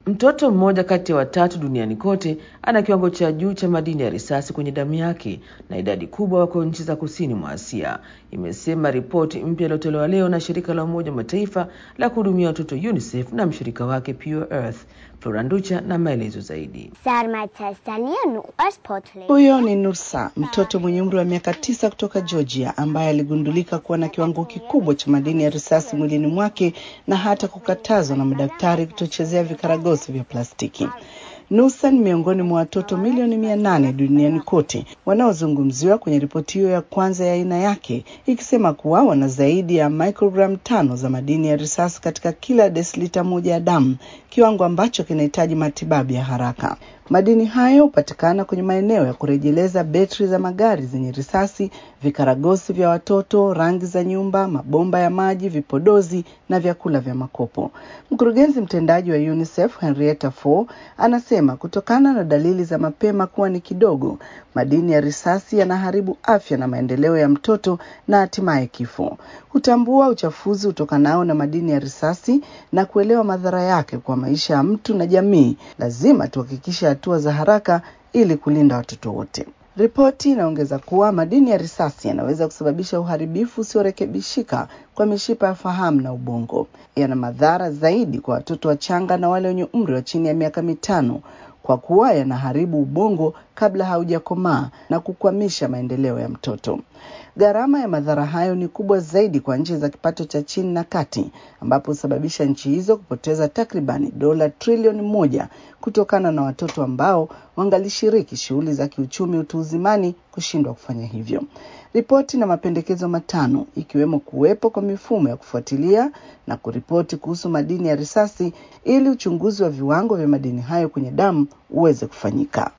Mtoto mmoja kati ya watatu duniani kote ana kiwango cha juu cha madini ya risasi kwenye damu yake na idadi kubwa wako nchi za kusini mwa Asia, imesema ripoti mpya iliyotolewa leo na shirika la Umoja wa Mataifa la kuhudumia watoto UNICEF na mshirika wake Pure Earth. Flora Nducha na maelezo zaidi. Huyo ni Nursa, mtoto mwenye umri wa miaka tisa kutoka Georgia, ambaye aligundulika kuwa na kiwango kikubwa cha madini ya risasi mwilini mwake na hata kukatazwa na madaktari kutochezea vikaragosi vya plastiki. Nusa ni miongoni mwa watoto milioni mia nane duniani kote wanaozungumziwa kwenye ripoti hiyo ya kwanza ya aina yake, ikisema kuwa wana zaidi ya microgram tano za madini ya risasi katika kila desilita moja ya damu, kiwango ambacho kinahitaji matibabu ya haraka. Madini hayo hupatikana kwenye maeneo ya kurejeleza betri za magari zenye risasi, vikaragosi vya watoto, rangi za nyumba, mabomba ya maji, vipodozi na vyakula vya makopo. Mkurugenzi mtendaji wa UNICEF Henrietta Fore anasema kutokana na dalili za mapema kuwa ni kidogo, madini ya risasi yanaharibu afya na maendeleo ya mtoto na hatimaye kifo. Kutambua uchafuzi utokanao na madini ya risasi na kuelewa madhara yake kwa maisha ya mtu na jamii, lazima tuhakikishe hatua za haraka ili kulinda watoto wote. Ripoti inaongeza kuwa madini ya risasi yanaweza kusababisha uharibifu usiorekebishika kwa mishipa ya fahamu na ubongo. Yana madhara zaidi kwa watoto wachanga na wale wenye umri wa chini ya miaka mitano kwa kuwa yanaharibu ubongo kabla haujakomaa na kukwamisha maendeleo ya mtoto. Gharama ya madhara hayo ni kubwa zaidi kwa nchi za kipato cha chini na kati, ambapo husababisha nchi hizo kupoteza takribani dola trilioni moja kutokana na watoto ambao wangalishiriki shughuli za kiuchumi utu uzimani kushindwa kufanya hivyo. Ripoti na mapendekezo matano ikiwemo kuwepo kwa mifumo ya kufuatilia na kuripoti kuhusu madini ya risasi ili uchunguzi wa viwango vya madini hayo kwenye damu uweze kufanyika.